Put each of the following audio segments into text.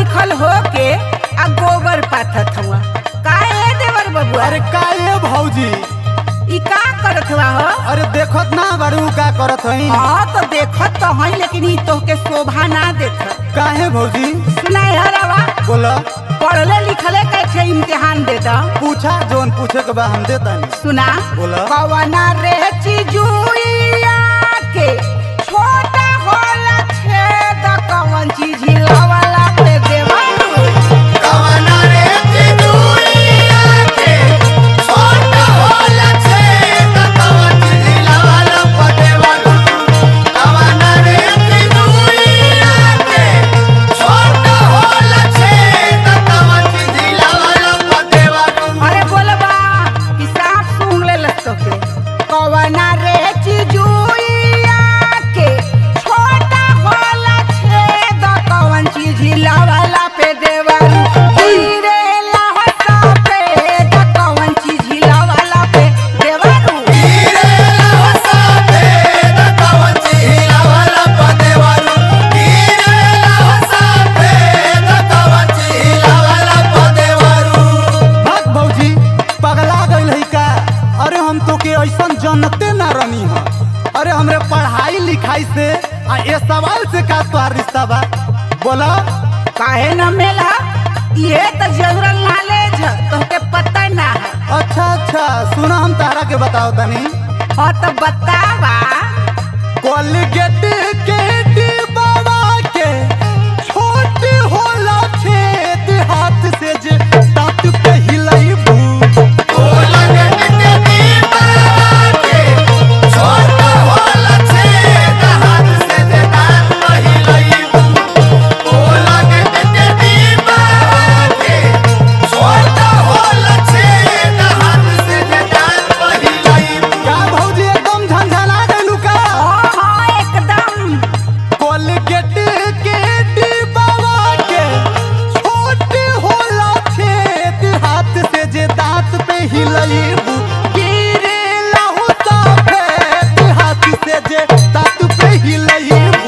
लिखल हो के आ गोबर पाथत हुआ काहे देवर बबुआ अरे का ये भौजी ई का करत हुआ हो अरे देखत ना बड़ू का करत हई हाँ तो देखत तो हई लेकिन ई तोहके शोभा ना देत काहे भौजी सुना हरवा बोला पढ़ले लिखले कैसे इम्तिहान दे दा पूछा जोन पूछे के बा हम देता सुना बोला। कवना रे चिजुइया के छोटा होला छेद कवन चीज हिलावला पे देवा अरे बोलबा कि सांप सूंघ ले लस्तो के कवना रे चिजुइया के छोटा होला छेद कवन चीज हिलावला पे देवा गिरे लहसा पे कवन चीज हिलावला पे देवा भाग भौजी पगला गइल है का अरे हम तो के ऐसन जनते ना रनी ह अरे हमरे पढ़ाई लिखाई से आ ये सवाल से का तोहार रिश्ता बा बोला काहे न मिला ये तो जनरल नॉलेज है तोहके पता ना है अच्छा अच्छा सुना हम तारा के बताओ तनी हाँ तो बतावा कोलगेट के डिब्बावा के छोट होला छेद हाथ से जे दांत पे हिलाइबू का भौजी एकदम झंझना गइलू का हाँ हाँ एकदम कोलगेट के डिब्बावा के छोट होला छेद हाथ से जे दांत पे हिलाइबू गिरे लहू सफेद हाथ से जे दांत पे हिलाइबू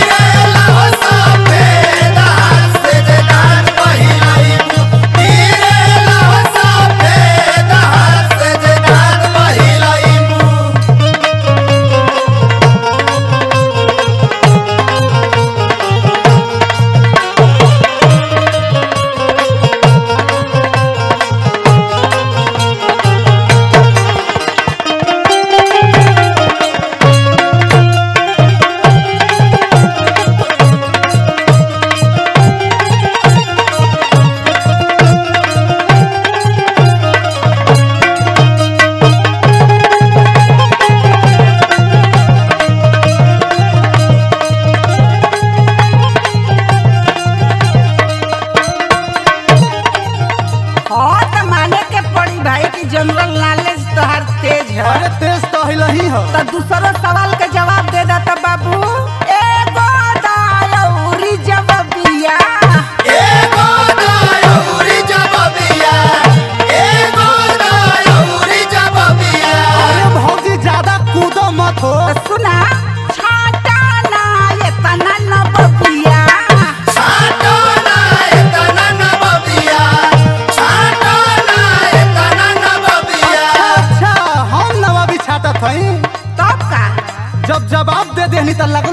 हाँ तो माने के पड़ी भाई कि जनरल नॉलेज तोहर तेज है अरे तेज तो हिलही हो तो दूसरो सवाल के जवाब दे देता बाबू एगो दायौरी जवाबिया अरे भौजी ज्यादा कूदो मत हो तो सुना छाटा ना ये तना न बबिया अच्छा हम नवाबी छाटत हई तब का जब जवाब दे देहनी त लगा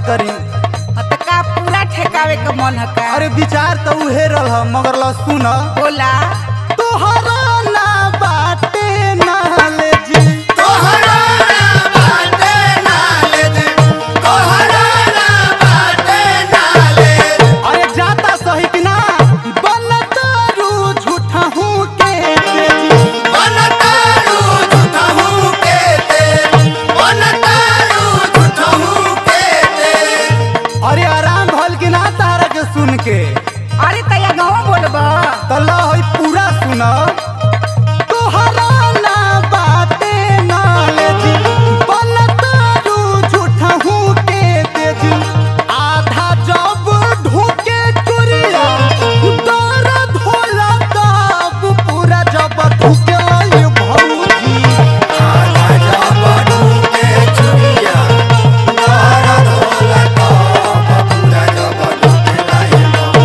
करी अब का पूरा ठेकावे के मन है का अरे विचार तो उहे रहल ह, मगर ल सुन बोला तोहरा ना बाटे नाले जी तोहरा ना बाटे नालेज तोहरा ना बाटे नालेज अरे जाता सही कि ना बनतारू झूठा हूँ के तेजी बनतारू झूठहू के ते बनतारू झूठहू के ते अरे आराम भल कि ना तारा के सुन के अरे तैया गाँव बोलबा तो ल हई पूरा सुन तोहरा ना बाटे नाले जी बनतारू झूठा हूँ के तेजी आधा जब ढूके चुरिया दर्द होला तब पूरा जब ढूके आई भौजी आधा जबडू के चुरिया दर्द होला तब पूरा जबडू के लाए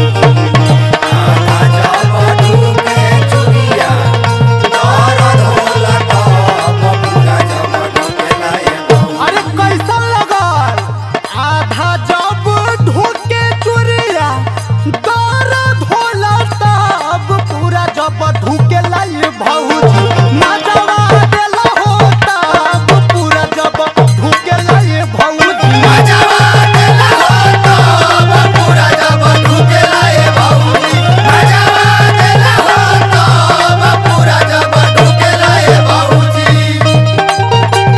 आधा जबडू के चुरिया दर्द होला तब पूरा जबडू के लाए अरे कैसन लगल आधा जब ढूके चुरिया दर्द होला तब पूरा जब ढूके लाई भौजी मजवा देला हो तब पूरा जब ढूके लाई भौजी मजवा देला हो तब पूरा जबडू के लाए बाबूजी मजवा देला हो तब पूरा जबडू के लाए बाबूजी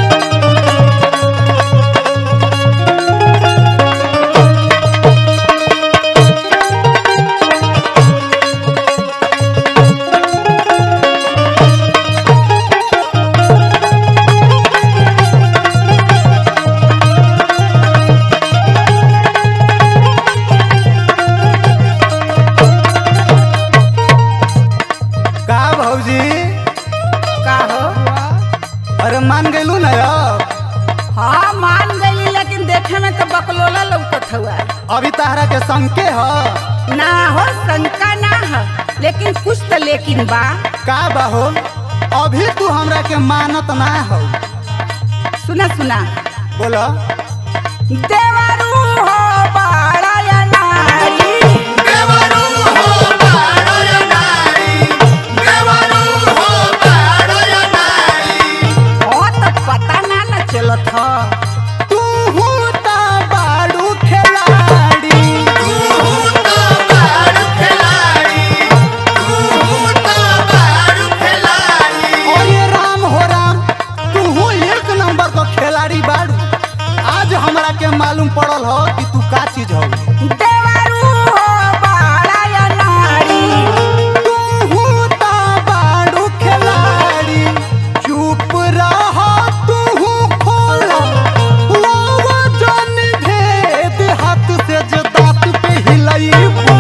का भौजी का हो अरे मान गइलू ना अब हाँ मान गई लेकिन देखे में तो बकलोला लौकत हुआ अभी तारा के संके ह ना हो शंका ना है लेकिन कुछ तो लेकिन बा का बा हो अभी तू हमरा के मानत ना हो सुना सुना बोला देवरू हो बाड़ा या नारी देवरू हो बाड़ो या नारी देवरू हो बाड़ो या नारी हो तो पता ना न चलत हो तू ता बाड़ू खिलाड़ी तू तो बाड़ू खिलाड़ी तू तो बाड़ू खिलाड़ी और ये राम हो राम तू एक नंबर का खिलाड़ी बाड़ू आज हमरा के मालूम पड़ल हो कि तू का चीज हो देवरू हो बाड़ा या नारी तू ता बाड़ू खिलाड़ी चुप रह तू खोला लावा जन भेद हाथ से जो दांत पे हिलाई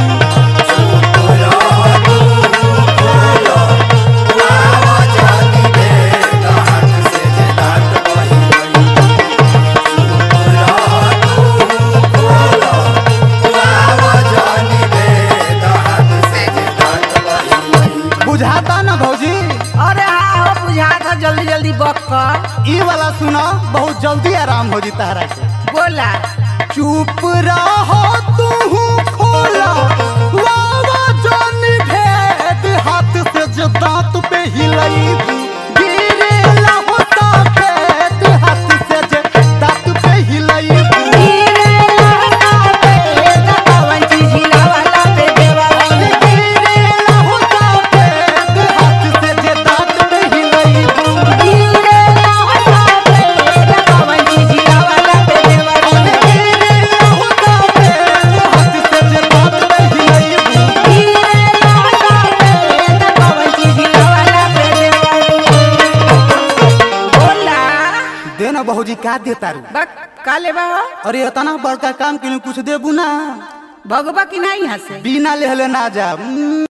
बुझाता ना भौजी अरे हाँ हो बुझा था जल्दी जल्दी बक कर ई वाला सुना बहुत जल्दी आराम हो जी तारा के बोला चुप रहो तू खोला लावा जान भेद हाथ से जो दांत पे हिलाई गिरे लाहो सफेद हाथ से जो दांत पे हिलाई गिरे लहका पे कवन चीज हिलावला पे देवरू गिरे लाहो सफेद हाथ से जो दांत पे हिलाई गिरे लहका पे कवन चीज हिलावला पे देवरू गिरे लाहो सफेद हाथ से जो दांत पे हिलाई गिरे लहका पे कवन चीज हिलावला पे देवरू बोला देना बहुजी का देता रू बक का लेबा हो अरे इतना बड़का काम के लिए कुछ देबू ना भगवा की नहीं यहाँ से बिना लेहले ना जा